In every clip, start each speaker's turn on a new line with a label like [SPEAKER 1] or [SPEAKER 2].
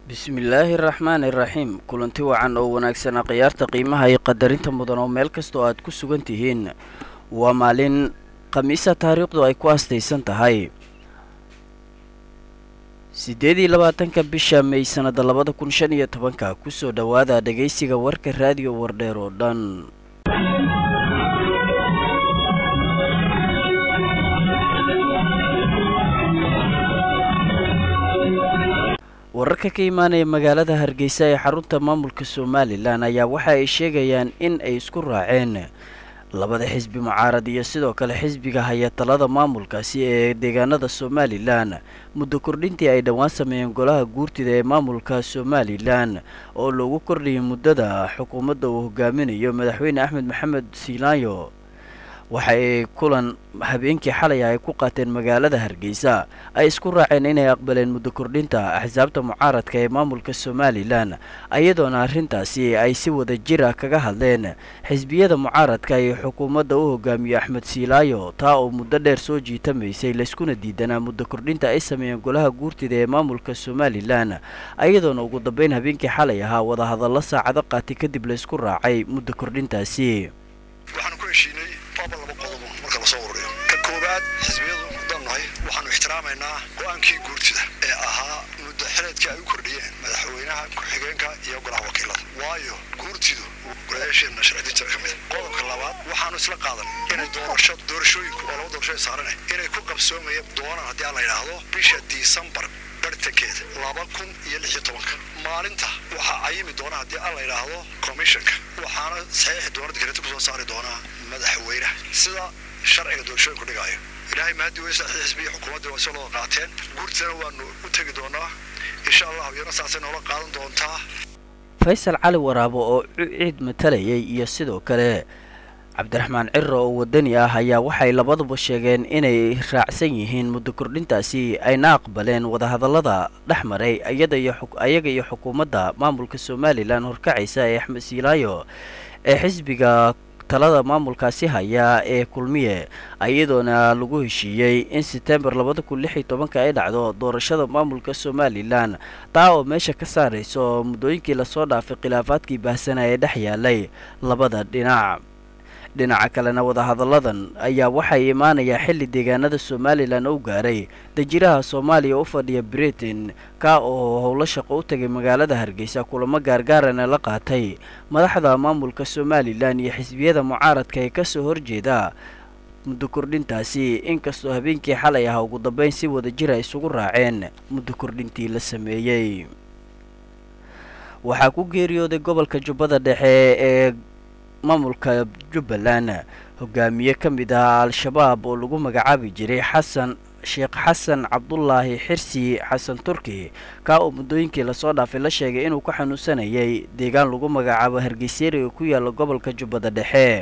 [SPEAKER 1] bismillaahi raxmaani iraxiim kulanti wacan oo wanaagsanaa khiyaarta qiimaha iyo qadarinta mudan oo meel kasta oo aad ku sugan tihiin waa maalin khamiisa taariikhdu ay ku astaysan tahay siddeed iyo labaatanka bisha may sannada labada kun shan iyo tobanka kusoo dhowaada dhegaysiga warka raadiyo wardheer oo dhan wararka ka imaanaya magaalada hargeysa ee xarunta maamulka somalilan ayaa waxa ay sheegayaan in ay isku raaceen labada xisbi mucaarad iyo sidoo kale xisbiga haya talada maamulkaasi ee deegaanada somalilan muddo kordhintii ay dhowaan sameeyeen golaha guurtida ee maamulka somalilan oo loogu kordhiyay muddada xukuumadda uu hogaaminayo madaxweyne axmed maxamed siilaayo waxa ay kulan habeenkii xalay ay ku qaateen magaalada hargeysa ay isku raaceen inay aqbaleen muddo kordhinta axsaabta mucaaradka ee maamulka somalilan iyadoona arrintaasi ay si wada jir ah kaga hadleen xisbiyada mucaaradka iyo xukuumadda u hogaamiyo axmed siilaayo taa oo muddo dheer soo jiitamaysay layskuna diidanaa muddo kordhinta ay sameeyeen golaha guurtida ee maamulka somalilan iyadoona ugu dambeyn habeenkii xalay ahaa wadahadallo saacado qaatay kadib laysku raacay muddo kordhintaasi
[SPEAKER 2] laba qodob marka lasoo ururiyo ka koowaad xisbiyadu haddaan nahay waxaanu ixtiraamaynaa go-aankii guurtida ee ahaa muddo xileedkii ay u kordhiyeen madaxweynaha ku-xigeenka iyo golaha wakiilada waayo guurtidu golayaasheenna sharcidinta ka mid qodobka labaad waxaanu isla qaadan inay doorasho doorashooyinku oo laba doorasho ay saarane inay ku qabsoomayeen doonaan haddii aan la yidhaahdo bisha disembar bartankeeda laba kun iyo lix iyo tobanka maalinta waxaa cayimi doona haddii aan la yidhaahdo commissionka waxaana saxiixi doona dikreta kusoo saari doonaa madaxweynaha sida sharciga doorashooyinku dhigaayo ilaahay mahadii weysa xisbiya xukuumaddii waa soo qaateen guurtana waanu u tegi doonaa insha allah iyana saasay noola qaadan doontaa
[SPEAKER 1] faysal cali waraabo oo ciid matalayay iyo sidoo kale cabdiraxmaan ciro oo wadani ah ayaa waxay labaduba sheegeen inay raacsan yihiin muddo kordhintaasi ayna aqbaleen wadahadallada dhex maray ayaga iyo xukuumadda maamulka somalilan horkacaysa ee axmed siilaayo ee xisbiga talada maamulkaasi haya ee kulmiye iyadoona lagu heshiiyey in setembar labada kun lix iyo tobanka ay dhacdo doorashada maamulka somalilan taa oo meesha ka saarayso muddooyinkii lasoo dhaafay khilaafaadkii baahsana ee dhex yaalay labada dhinac dhinaca kalena wadahadalladan ayaa waxay imaanayaa xilli deegaanada somalilan u gaaray dajiraha soomaaliya u fadhiya britain ka oo howlo shaqo u tegay magaalada hargeysa kulamo gaargaarana la qaatay madaxda maamulka somalilan iyo xisbiyada mucaaradka ee kasoo horjeeda muddo kordhintaasi inkastoo habeenkii xalay ah ugu dambeyn si wada jir ay isugu raaceen muddo kordhintii la sameeyey waxaa ku geeriyooday gobolka jubbada dhexe ee maamulka jubbaland hogaamiye ka mid ah al-shabaab oo lagu magacaabi jiray xasan sheekh xasan cabdulaahi xirsi xasan turki kaa oo muddooyinkii lasoo dhaafay la sheegay inuu ku xanuunsanayay deegaan lagu magacaabo hargeysyari oo ku yaala gobolka jubbada dhexe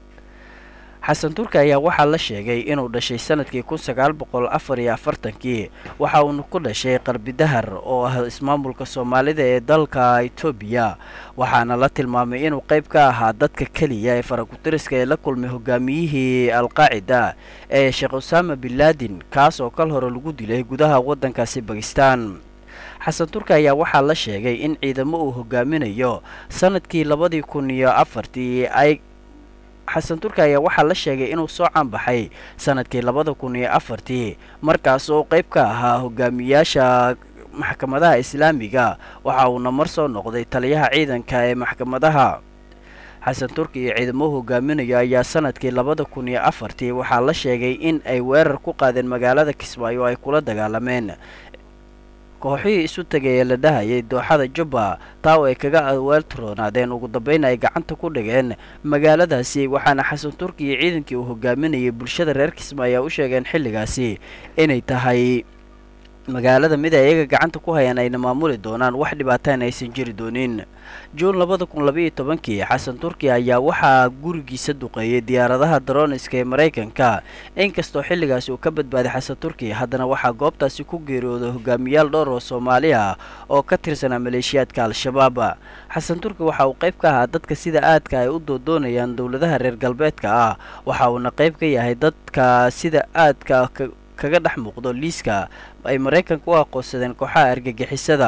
[SPEAKER 1] xasan turki ayaa waxaa la sheegay inuu dhashay sanadkii kun sagaal boqol afar iyo afartankii waxa uuna ku dhashay qarbidahar oo ah ismaamulka soomaalida ee dalka etoobiya waxaana la tilmaamay inuu qayb ka ahaa dadka keliya ee farakutiriska ee la kulmay hogaamiyihii alqaacida ee sheekh usaama bin laadin kaas oo kal hore lagu dilay gudaha waddankaasi bakistan xasan turki ayaa waxaa la sheegay in ciidamo uu hogaaminayo sanadkii labadii kun iyo afartii ay xasan turki ayaa waxaa la sheegay inuu soo caanbaxay sanadkii labada kun iyo afartii markaas oo qayb ka ahaa hogaamiyaasha maxkamadaha islaamiga waxa uuna mar soo noqday taliyaha ciidanka ee maxkamadaha xasan turki iyo ciidamo hogaaminayo ayaa sanadkii labada kun iyo afartii waxaa la sheegay in ay weerar ku qaadeen magaalada kismaayo oo ay kula dagaalameen kooxihii isu tegay ee la dhahayay dooxada jubba taa oo ay kaga awaaltiroonaadeen ugu dambeyn ay gacanta ku dhigeen magaaladaasi waxaana xasan turki iyo ciidankii uu hogaaminayay bulshada reer kismaayo u sheegeen xilligaasi inay tahay magaalada mid ay iyaga gacanta ku hayaan ayna maamuli doonaan wax dhibaataan aysan jiri doonin juun labada kun labaiyo tobankii xasan turki ayaa waxaa gurigiisa duqeeyey diyaaradaha daroniska ee maraykanka inkastoo xilligaasi uu ka badbaaday xasan turki haddana waxaa goobtaasi ku geeriyooday hogaamiyaal dhowr oo soomaali ah oo ka tirsanaa maleeshiyaadka al-shabaab xasan turki waxa uu qayb ka ahaa dadka sida aadka ay u doodoonayaan dowladaha reer galbeedka ah waxa uuna qayb ka yahay dadka sida aadka kaga dhex muuqdo liiska ay maraykanka u aqoonsadeen kooxaha argagixisada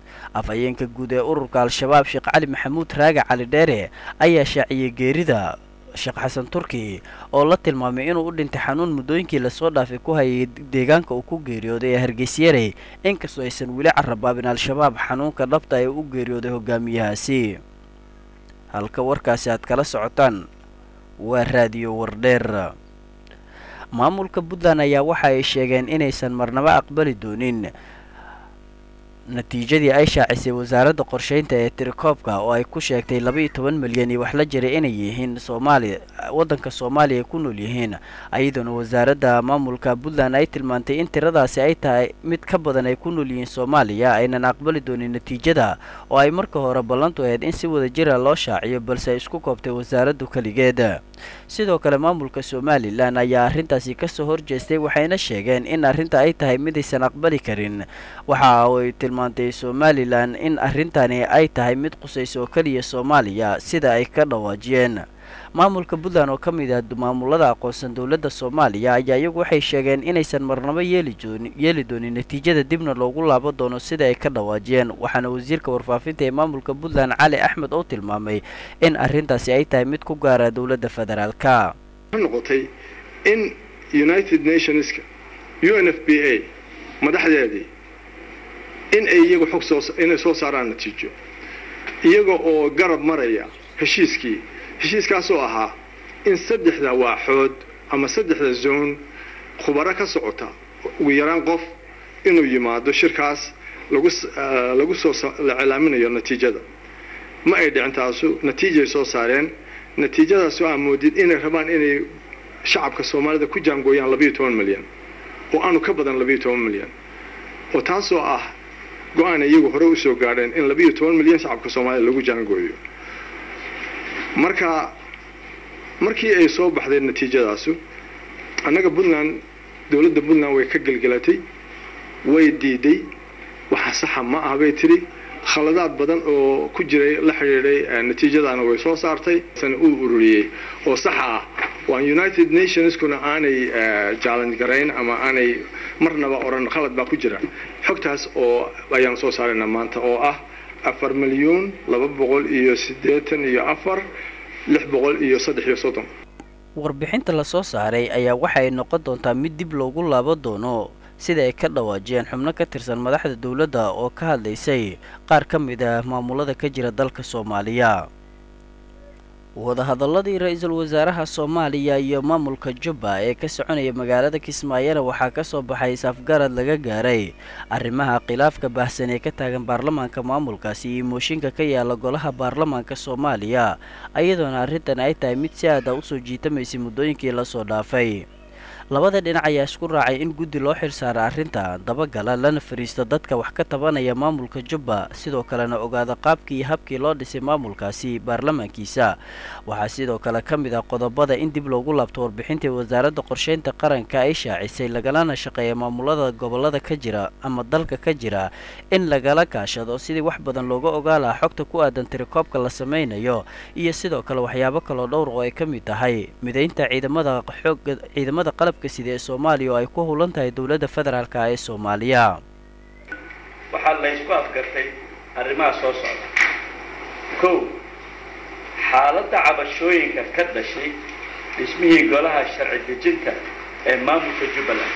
[SPEAKER 1] afhayeenka guud ee ururka al-shabaab sheekh cali maxamuud raage cali dheere ayaa shaaciyey geerida sheekh xasan turki oo la tilmaamay inuu u dhintay xanuun muddooyinkii lasoo dhaafay ku hayay deegaanka uu ku geeriyooday ee hargeysyarey inkastoo aysan weli carabaabin al-shabaab xanuunka dhabta ee u geeriyooday hogaamiyahaasi halka warkaasi aad kala socotaan waa raadiyo wardheer maamulka puntland ayaa waxa ay sheegeen inaysan marnaba aqbali doonin natiijadii ay shaacisay wasaaradda qorsheynta ee tirikoobka oo ay ku sheegtay laba iyo toban milyan iyo wax la jiray inay yihiin soomaaliya waddanka soomaaliya ay ku nool yihiin ayadoona wasaaradda maamulka puntland ay tilmaantay in tiradaasi ay tahay mid ka badan ay ku nool yihiin soomaaliya aynan aqbali doonin natiijada oo ay marka hore ballantu ahayd in si wada jira loo shaaciyo balse ay isku koobtay wasaaraddu keligeed sidoo kale maamulka somalilan ayaa arrintaasi kasoo horjeestay waxayna sheegeen in arrinta ay tahay midaysan aqbali karin waxa ay tilmaantay somalilan in arrintani ay tahay mid qusaysa oo keliya soomaaliya sida ay ka dhawaajiyeen maamulka puntland oo ka mid ah maamulada aqoonsan dowladda soomaaliya ayaa iyagu waxay sheegeen inaysan marnabo yeeli dooni yeeli doonin natiijada dibna loogu laabo doono sida ay ka dhawaajiyeen waxaana wasiirka warfaafinta ee maamulka puntland cali axmed oo tilmaamay in arrintaasi ay tahay mid ku gaara dowladda federaalka
[SPEAKER 3] noqotay in united nationska u n f b a madaxdeedii in ay iyagu xog soo inay soo saaraan natiijo iyaga oo garab maraya heshiiskii heshiiskaasoo ahaa in saddexda waaxood ama saddexda zone khubaro ka socota ugu yaraan qof inuu yimaado shirkaas lagu lagu soo la cilaaminayo natiijada ma ay dhicin taasu natiijay soo saareen natiijadaasoo aa moodid inay rabaan inay shacabka soomaalida ku jaangooyaan labayo toban milyan oo aanu ka badan labayo toban milyan oo taasoo ah go-aan iyagu hore usoo gaadheen in labayo toban milyan shacabka soomaalida lagu jaangooyo marka markii ay soo baxday natiijadaasu annaga puntland dowladda puntland way ka gelgelatay way diiday waxa saxa ma ah bay tidhi khaladaad badan oo ku jiray la xidhiidhay natiijadaana way soo saartay sana uu ururiyey oo saxa ah waan united nationskuna aanay challenge garayn ama aanay marnaba odhan khalad baa ku jira xogtaas oo ayaan soo saarayna maanta oo ah afar milyuun laba boqol iyo siddeetan iyo afar lix boqol iyo saddex iyo soddon
[SPEAKER 1] warbixinta lasoo saaray ayaa waxa ay noqon doontaa mid dib loogu laabo doono sida ay ka dhawaajiyeen xubno ka tirsan madaxda dowladda oo ka hadlaysay qaar ka mid ah maamulada ka jira dalka soomaaliya wadahadaladii ra-iisul wasaaraha soomaaliya iyo maamulka jubba ee ka soconaya magaalada kismaayona waxaa ka soo baxay isafgarad laga gaaray arrimaha khilaafka baahsan ee ka taagan baarlamaanka maamulkaasi iyo mooshinka ka yaala golaha baarlamaanka soomaaliya iyadoona arrintan ay tahay mid si aada usoo jiitamaysay muddooyinkii lasoo dhaafay labada dhinac ayaa isku raacay in guddi loo xilsaara arrinta dabagala lana fariisto dadka wax ka tabanaya maamulka jubba sidoo kalena ogaada qaabkii iyo habkii loo dhisay maamulkaasi baarlamaankiisa waxaa sidoo kale ka mid ah qodobada in dib loogu laabto warbixintii wasaaradda qorsheynta qaranka ay shaacisay lagalana shaqeeya maamulada gobolada ka jira ama dalka ka jira in lagala kaashado sidii wax badan looga ogaa lahaa xogta ku aadan tirikoobka la sameynayo iyo sidoo kale waxyaabo kaloo dhowr oo ay ka mid tahay midaynta ciidamada xooga ciidamada qalab sida ee soomaaliya oo ay ku hulan tahay dowladda federaalk ee soomaaliya
[SPEAKER 4] waxaa laysku afgartay arrimaha soo socda kow xaaladda cabashooyinka ka dhashay dhismihii golaha sharci dejinta ee maamulka jubbaland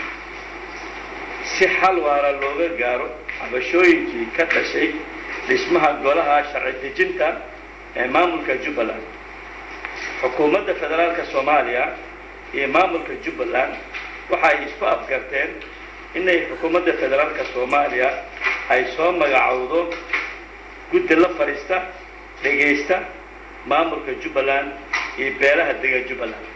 [SPEAKER 4] si xal waara looga gaaro cabashooyinkii ka dhashay dhismaha golaha sharci dejinta ee maamulka jubbaland xukuumadda federaalka soomaaliya iyo maamulka jubbaland waxa ay isku afgarteen inay xukuumadda federaalka soomaaliya ay soo magacowdo guddi la fadhiista dhegaysta maamulka jubbaland iyo beelaha dega jubbaland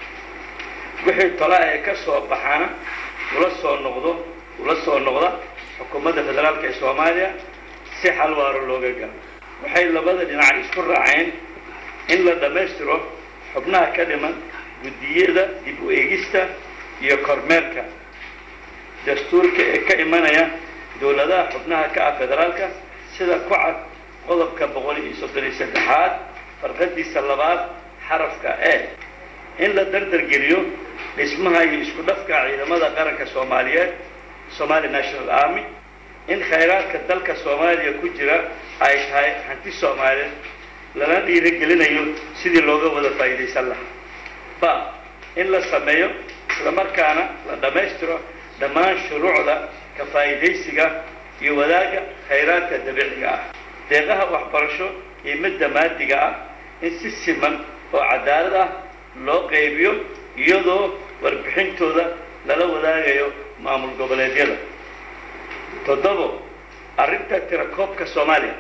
[SPEAKER 4] wixii tola ee ka soo baxana ula soo noqdo ula soo noqda xukuumadda federaalka ee soomaaliya si xal waaro looga galo waxay labada dhinac isku raaceen in la dhammaystiro xubnaha ka dhiman guddiyada dib u eegista iyo kormeerka dastuurka ee ka imanaya dowladaha xubnaha ka ah federaalka sida ku cad qodobka boqol iyo soddon iyo saddexaad farqadiisa labaad xarafka e in la dardargeliyo dhismaha iyo isku dhafka ciidamada qaranka soomaaliyeed somali national army in khayraadka dalka soomaaliya ku jira ay tahay hanti soomaaliyeed lana dhiirigelinayo sidii looga wada faa'iidaysan lahaa ba in la sameeyo islamarkaana la dhammaystiro dhammaan shuruucda ka faa'iidaysiga iyo wadaagga khayraadka dabiiciga ah deeqaha waxbarasho iyo midda maadiga ah in si siman oo cadaalad ah loo qaybiyo iyadoo warbixintooda lala wadaagayo maamul goboleedyada toddobo arrinta tirakoobka soomaaliya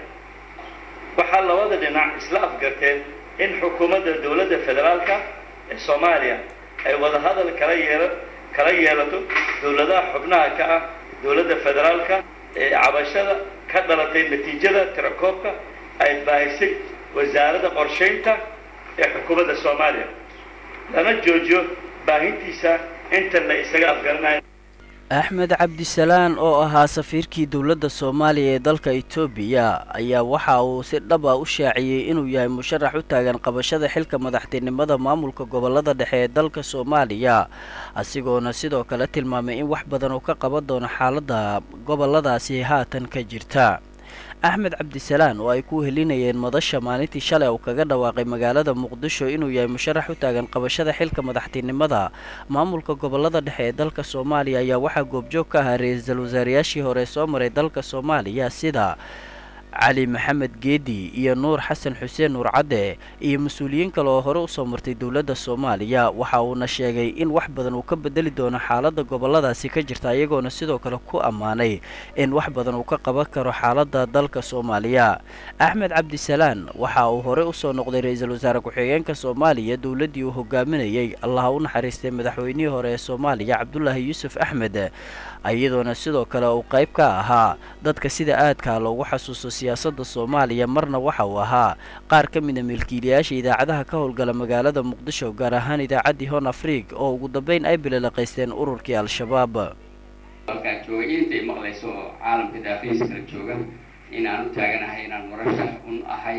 [SPEAKER 4] waxaa labada dhinac isla afgarteen in xukuumadda dowladda federaalka ee soomaaliya ay wadahadal kala yeela kala yeelato dowladaha xubnaha ka ah dowladda federaalka ee cabashada ka dhalatay natiijada tirakoobka ay baahisay wasaaradda qorshaynta ee xukuumadda soomaaliya lana joojiyo baahintiisa inta la isaga afgaranayo
[SPEAKER 1] axmed cabdisalaan oo ahaa safiirkii dowladda soomaaliya ee dalka etoobiya ayaa waxa uu si dhab ah u shaaciyey inuu yahay musharax u taagan qabashada xilka madaxtinimada maamulka gobolada dhexe ee dalka soomaaliya asigoona sidoo kale tilmaamay in wax badan uu ka qaban doono xaaladda goboladaasi haatan ka jirta axmed cabdisalaan oo ay ku helinayeen madasha maalintii shalay uu kaga dhawaaqay magaalada muqdisho inuu yahay musharax u taagan qabashada xilka madaxtinimada maamulka gobolada dhexe ee dalka soomaaliya ayaa waxaa goobjoog ka ahaa ra-iisul wasaarayaashii hore soo maray dalka soomaaliya sida cali maxamed geedi iyo nuur xasan xuseen nuur cadde iyo mas-uuliyiin kale oo hore usoo martay dowladda soomaaliya waxa uuna sheegay in wax badan uu ka bedeli doono xaaladda goboladaasi ka jirta iyagoona sidoo kale ku ammaanay in wax badan uu ka qaban karo xaaladda dalka soomaaliya axmed cabdisalaan waxa uu hore usoo noqday ra-iisul wasaare ku-xigeenka soomaaliya dowladdii uu hogaaminayay allaha u naxariistay madaxweynihii hore ee soomaaliya cabdulaahi yuusuf axmed iyadoona sidoo kale uu qayb ka ahaa dadka sida aadkaa loogu xasuusto siyaasadda soomaaliya marna waxa uu ahaa qaar ka mida milkiilayaasha idaacadaha ka howlgala magaalada muqdisho gaar ahaan idaacaddii hon afriig oo ugu dambeyn ay bililaqaysteen ururkii al-shabaab
[SPEAKER 5] halkaa jooga intay maqlayso oo caalamka daafihiisa kala jooga in aan u taaganahay inaan murashax un ahay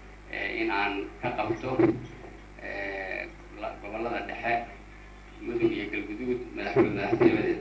[SPEAKER 5] in aan ka qabto gobolada dhexe mudug iyo galguduud madaxweyne madaxtinimadeeda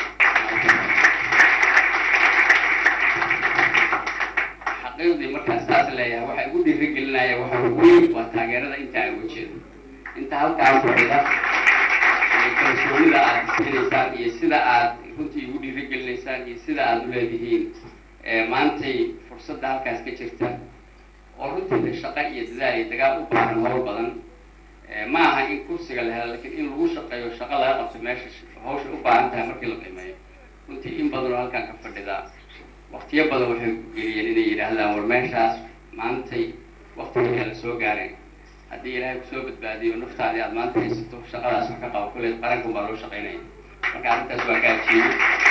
[SPEAKER 5] xaqiiqdii markaan saas leeyahay waxaa igu dhiirigelinaya waxa weyn waa taageerada inta aan uga jeedo inta halkaan fadhida iyo kalsoonida aad iskelaysaan iyo sida aad runtii igu dhiirigelinaysaan iyo sida aad u leedihiin maantay fursadda halkaas ka jirta oo runtii shaqo iyo dadaal iyo dagaal u baahan howl badan ma aha in kursiga la helo lakiin in lagu shaqeeyo shaqo laga qabto meesha hawsha u baahan tahay markii la qiimeeyo runtii in badan oo halkaan ka fadhidaa waktiyo badan waxay geliyeen inay yidhaahdaan war meeshaas maantay waktiga la soo gaareen haddii ilaahay kusoo badbaadiyo naftaadii aad maanta haysato shaqadaas wax ka qabo kulle qarankan baa loo shaqaynaya marka arrintaas waa ka ajiibo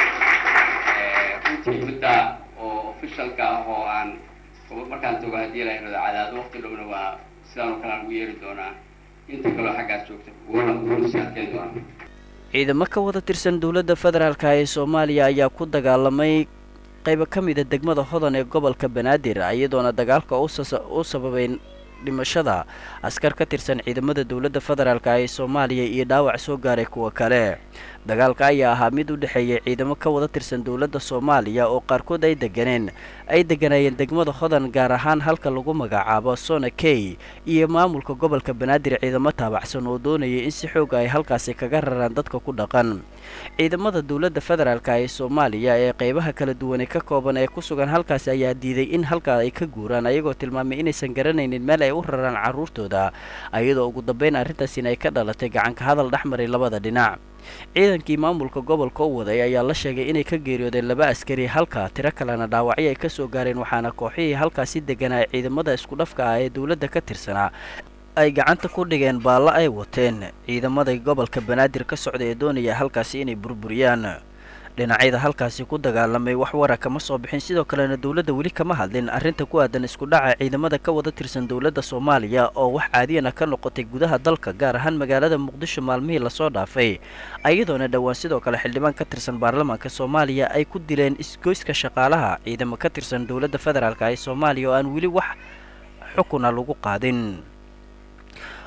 [SPEAKER 5] runtii midda oo officialka ah oo aan markaan tago haddii ilaahay rado cadaado wakti dhowna waa sidaan oo kale aan ugu yeeri doonaa inta kaloo xaggaas joogta wuuna wuuna sii adkeyn doonaa
[SPEAKER 1] ciidamo ka wada tirsan dowladda federaalka ee soomaaliya ayaa ku dagaalamay qaybo ka mida degmada hodan ee gobolka banaadir iyadoona dagaalka u sababay dhimashada askar ka tirsan ciidamada dowladda federaalk ee soomaaliya iyo dhaawac soo gaaray kuwa kale dagaalka ayaa ahaa mid u dhexeeyay ciidamo ka wada tirsan dowladda soomaaliya oo qaarkood ay deganeen ay deganayeen degmada hodan gaar ahaan halka lagu magacaabo sona key iyo maamulka gobolka banaadir ciidamo taabacsan oo doonayay in si xooga ay halkaasi kaga raraan dadka ku dhaqan ciidamada dowladda federaalk ee soomaaliya ee qeybaha kala duwanee ka kooban ee ku sugan halkaasi ayaa diiday in halkaa ay ka guuraan ayagoo tilmaamay inaysan garanaynin meel ay u raraan carruurtooda iyadoo ugu dambeyn arrintaasina ay ka dhalatay gacanka hadal dhexmaray labada dhinac ciidankii maamulka gobolka u waday ayaa la sheegay inay ka geeriyoodeen laba askari halka tiro kalena dhaawacyo ay ka soo gaareen waxaana kooxihii halkaasi deganaa ciidamada isku dhafka ah ee dowladda ka tirsanaa ay gacanta ku dhigeen baallo ay wateen ciidamada gobolka banaadir ka socda ee doonaya halkaasi inay burburiyaan dhinacyada halkaasi ku dagaalamay wax wara kama soo bixin sidoo kalena dowladda weli kama hadlin arrinta ku aadan isku dhaca ciidamada ka wada tirsan dowladda soomaaliya oo wax caadiyana ka noqotay gudaha dalka gaar ahaan magaalada muqdisho maalmihii lasoo dhaafay iyadoona dhowaan sidoo kale xildhibaan ka tirsan baarlamaanka soomaaliya ay ku dileen isgoyska shaqaalaha ciidamo ka tirsan dowladda federaalk ee soomaaliya oo aan weli wax xukuna lagu qaadin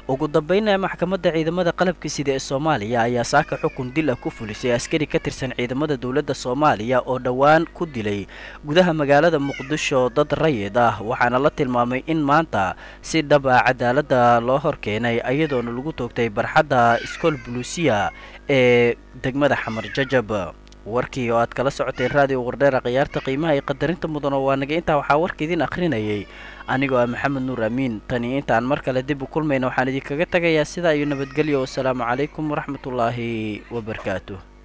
[SPEAKER 1] ugu dambeynna maxkamadda ciidamada qalabka sida ee soomaaliya ayaa saaka xukun dil ah ku fulisay askari ka tirsan ciidamada dowladda soomaaliya oo dhowaan ku dilay gudaha magaalada muqdisho dad rayid ah waxaana la tilmaamay in maanta si dhab ah cadaaladda loo horkeenay iyadoona lagu toogtay barxadda iskool buluusiya ee degmada xamar jajab warkii oo aad kala socoteen raadiyo wardheera khiyaarta qiimaha iyo qadarinta mudano waa naga intaa waxaa warka idin akhrinayay anigoo ah maxamed nuur amiin tani intaan mar kale dib u kulmayna waxaan idinkaga tagayaa sidaa iyo nabadgelyo wasalaamu calaykum waraxmatullaahi wabarakaatuh